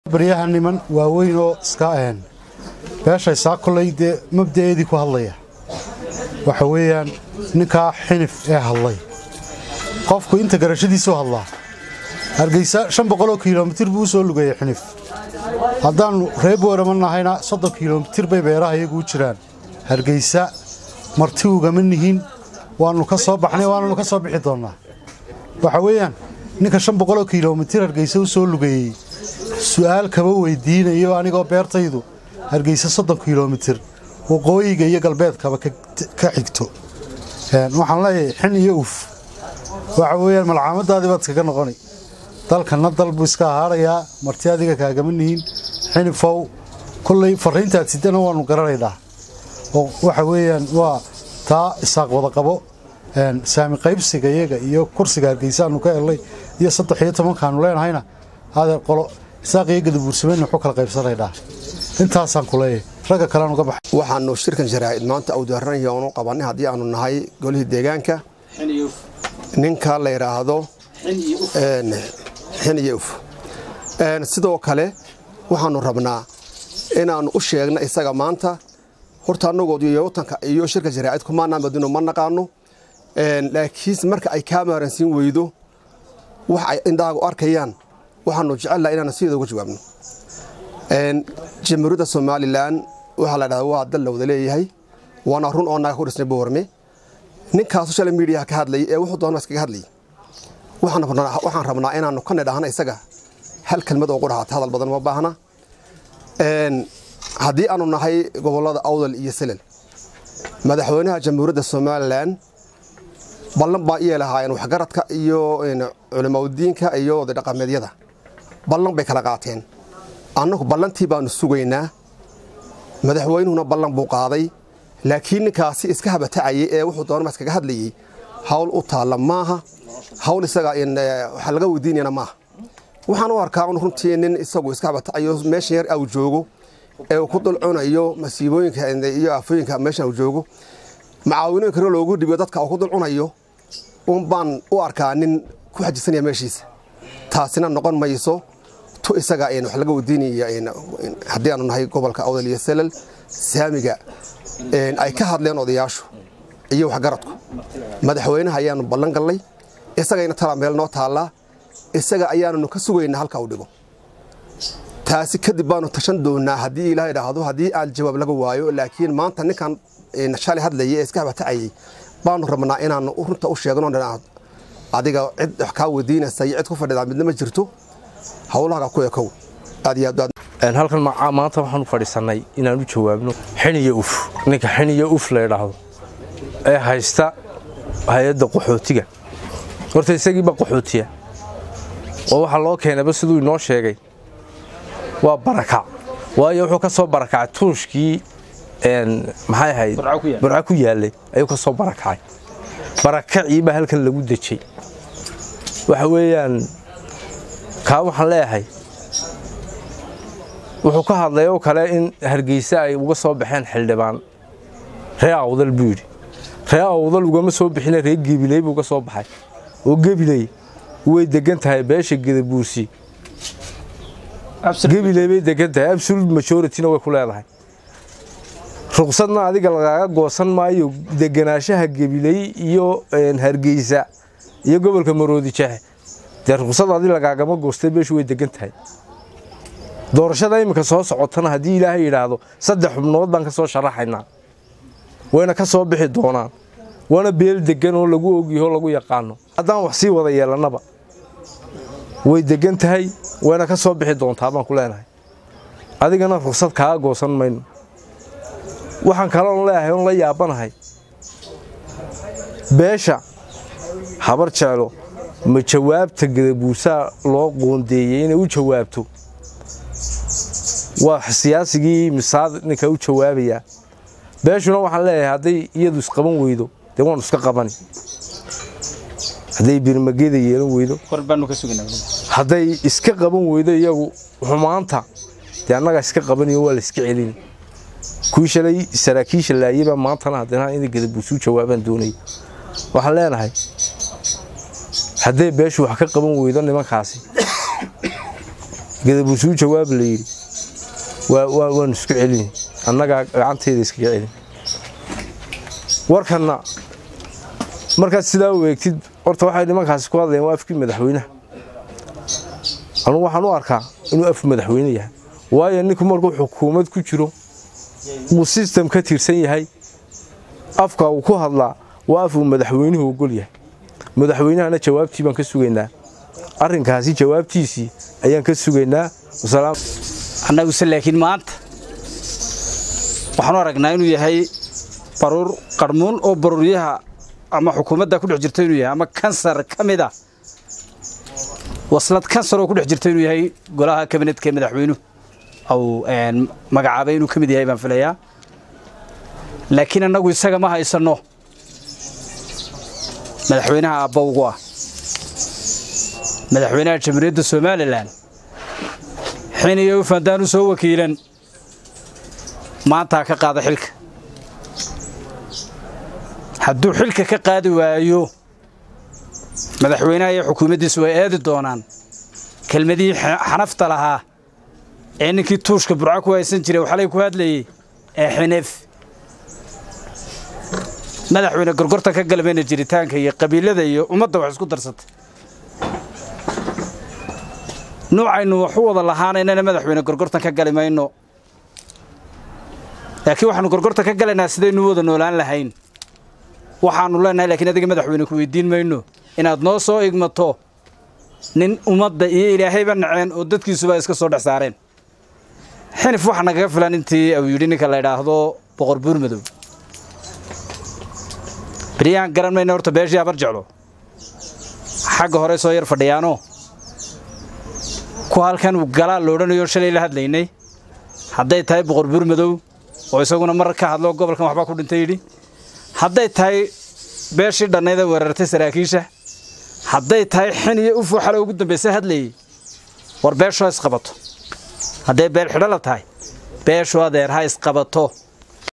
baryaha niman waaweyn oo iska een beeshaysaa kolay dee mabda'eedii ku hadlaya waxa weeyaan ninkaa xinif ee hadlay qofku inta garashadiisuu hadlaa hargeysa shan boqoloo kilomitir buu u soo lugayay xinif haddaannu reer boorama nahayna soddon kilomitir bay beeraha iyagu u jiraan hargeysa marti ugama nihin waannu ka soo baxnay waannu ka soo bixi doonnaa waxa weeyaan ninka shan boqoloo kilomitir hargeysa u soo lugayey su'aal kaba weydiinayo anigoo beertaydu hargeysa soddon kilomitir waqooyiga iyo galbeedkaba ka xigto waxaan leeyahay xin iyo uf waxa weeyaan malcaamadaadii baad iskaga noqoni dalkanna dal buu iska ahaarayaa marti adiga kaagama nihin xinifow kolley farriintaad sidana waannu garanaynaa oo waxa weeyaan waa taa isaaq wada qabo saami qaybsiga iyaga iyo kursiga hargeysaannu ka helnay iyo saddex iyo tobankaannu leenahayna adeer qolo isaaq iyo gadabuursameyna wuxuu kala qaybsanaynaa intaasaan ku leeyahay ragga kalean uga baxay waxaanu shirkan sharaa'id maanta awdaaranaya oonu qabanay haddii aanu nahay golihii deegaanka ninka la yidhaahdo xin iyo uf sidoo kale waxaanu rabnaa inaannu u sheegna isaga maanta horta annagood iyo watanka iyo shirka sharaa'id kumaanaan badino ma naqaano laakiinse marka ay kaa maaransiin weydo wax ay indhaagu arkayaan waxaanu jecelnaha inaanu sideeda uga jawaabno jamhuuriyadda somalilan waxaa la dhahdaa waa dal la wada leeyahay waana run oo naga ku dhisnay boorme ninkaa social mediaha ka hadlayay ee wuxuu doona iskaga hadlayay waxaan rabnaa inaanu ka nidhaahna isaga hal kelmad oo qudhahaata hadal badan ma baahna haddii aanu nahay gobollada awdal iyo selel madaxweynaha jamhuuriyadda somalilan ballan baa iyay lahaayeen waxgaradka iyo culimaudiinka iyo odadhaqameedyada ballan bay kala qaateen annagu ballantii baanu sugaynaa madaxweynuhuna ballan buu qaaday laakiin ninkaasi iska habatacayay ee wuxuu doonama iskaga hadlayey hawl u taalla maaha hawl isaga waxa laga weydiinayana maaha waxaan u arkaa un runtii nin isagu iska habatacayo meeshan yar au joogo ee uu ku dulcunayo masiibooyinka iyo aafooyinka meeshan uu joogo macaawinooyin kale loogu dhibiyo dadka uu ku dulcunayo un baan u arkaa nin ku xajisanaya meeshiisa taasina noqon mayso tu isaga wax laga weydiinaya haddii aanu nahay gobolka awdal iyo selal saamiga ay ka hadleen odayaashu iyo waxgaradku madaxweynaha ayaanu ballan gallay isagayna tala meel noo taallaa isaga ayaanunu ka sugaynaa halka uu dhigo taasi kadib baanu tashan doonaa haddii ilaah idhaahdo haddii aan jawaab laga waayo laakiin maanta ninkan shalay hadlayay ee iska habatacayay baanu rabnaa inaanu runta u sheegno adiga cid wax kaa weydiinaysa iyo cid ku fadhidaa midna ma jirto howlahaga ku ekow aad iyo aad halkan maanta waxaan u fadhiisannay inaan u jawaabno xiniyo uf ninka xiniyo uf la ydhaahdo ee haysta hay-adda qaxootiga horta isagiiba qaxootiya oo waxaa loo keenayba siduu inoo sheegay waa barakac waayo wuxuu ka soo barakacay tuushkii maxay ahayd burco ku yaallay ayuu ka soo barakacay barakaciibaa halkan lagu dejay waxa weeyaan kaa waxaan leeyahay wuxuu ka hadlay oo kale in hargeysa ay uga soo baxeen xildhibaan ree awdal buu yidhi ree awdal ugama soo bixina ree gebiley buu ka soo baxay oo gebiley way degan tahay beesha gedabuursi gebiley bay degan tahay absolute majorityna way ku leedahay ruqsadna adiga lagaaga goosan maayo deganaanshaha gebiley iyo hargeysa iyo gobolka maroodi jeexe dee ruqsad adi lagaagama goostay beeshu way degan tahay doorashada iminka soo socotana haddii ilaahay yidhaahdo saddex xubnood baan ka soo sharaxaynaa wayna ka soo bixi doonaan waana beel degan oo lagu ogyaho lagu yaqaano haddaan wax sii wada yeelannaba way degan tahay wayna ka soo bixi doontaa baan ku leenahay adigana ruqsad kaaga goosan mayno waxaan kaloon leeyahay oon la yaabanahay beesha habar jeclo ma jawaabta gadabuusaa loo qoondeeyey inay u jawaabto waa siyaasigii misaad ninka u jawaabayaa beeshuna waxaan leeyahay hadday iyadu isqaban weydo dee waanu iska qabani hadday birmageeda yeelan weydo hadday iska qaban weydo iyagu xumaanta dee annagaa iska qabaniyo waa la iska celini kuwii shalay saraakiisha laayaba maantana haddana inay gadabuusu jawaabaan doonaya waxaan leenahay hadday beeshu wax ka qaban weydo nimankaasi gadabuusuu jawaab la yidhi waanu isku celin annagaa gacanteeda iskaga celin warkanna markaad sidaa u eegtid horta waxay nimankaasi ku hadlayeen waa afkii madaxweynaha anugu waxaan u arkaa inuu af madaxweyne yahay waayo ninku markuu xukuumad ku jiro uu sistem ka tirsan yahay afka uu ku hadlaa waa af uu madaxweynuhu ogol yahay madaxweynahana jawaabtii baan ka sugaynaa arrinkaasi jawaabtiisii ayaan ka sugaynaa annaguse laakiin maanta waxaanu aragnaa inuu yahay baruur qarmuun oo baruuryaha ama xukuumadda ku dhex jirta inuu yahay ama kansar ka mid a waslad kansar oo ku dhex jirta inuu yahay golaha kabinetka ee madaxweynuhu au magacaabay inuu ka mid yahay baan filayaa laakiin annagu isaga ma haysanno madaxweynaha abbawgu ah madaxweynaha jamhuuriyadda somalilan xin iyo ufandaan u soo wakiilan maantaa ka qaada xilka hadduu xilka ka qaadi waayo madaxweynaha iyo xukuumaddiisu way eedi doonaan kelmadihii xanafta lahaa ee ninkii tuushka burco ku haysan jiray waxalay ku hadlayey ee xineef madaxweyne gorgorta ka galmayna jiritaanka iyo qabiilada iyo ummadda wax isku darsatay nuucaynu wax u wada lahaanaynana madaxweyne gorgortan ka gali mayno laakiin waxaanu gorgorta ka galaynaa sidaynu wada noolaan lahayn waxaanu leenahay lakiin adiga madaxweyne ku weydiin mayno inaad noo soo igmato nin ummadda iyo ilaahayba naceen oo dadkiisuba iska soo dhex saareen xinif waxa nagaga filan intii uu yidhi ninka la idhaahdo boqor buur madow beryahan garan mayna horta beeshii abar jeclo xagga hore soo yar fadhiyaano ku halkan uu galaa loodhanayo shalay la hadlaynay hadday tahay boqor buur madow oo isaguna mar ka hadlo gobolkan waxbaa ku dhintay yidhi hadday tahay beeshii dhannayda weerartay saraakiisha hadday tahay xin iyo ufuu xale ugu dambaysa hadlayey war beeshoo isqabato hadday beel xidho la tahay beeshu adeer ha isqabato